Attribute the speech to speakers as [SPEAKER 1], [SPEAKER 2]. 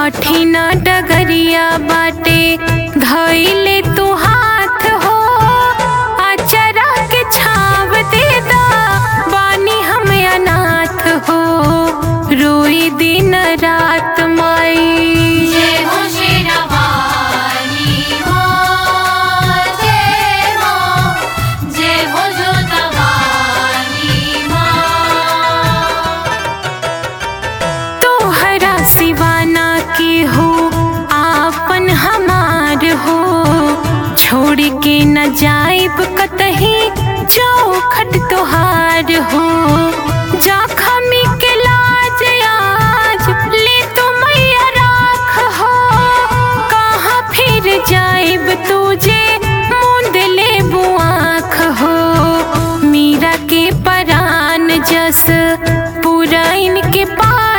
[SPEAKER 1] कठिन डगरिया बाटे धइले तू हाथ हो अचरा के छाव दे दा बानी हम अनाथ हो रोई दिन रात माई
[SPEAKER 2] जय हो शेरावाली माँ जय माँ जय हो जोतवाली माँ
[SPEAKER 1] तोहरा सिवाना के हो आपन हमार हो छोड़ के न जाइब कतही चौखट तोहार हो जखमी के लाज आज ले तो मैया राख हो कहाँ फिर जाइब तुझे मुंद ले बुआख हो मीरा के परान जस पूरा इनके पास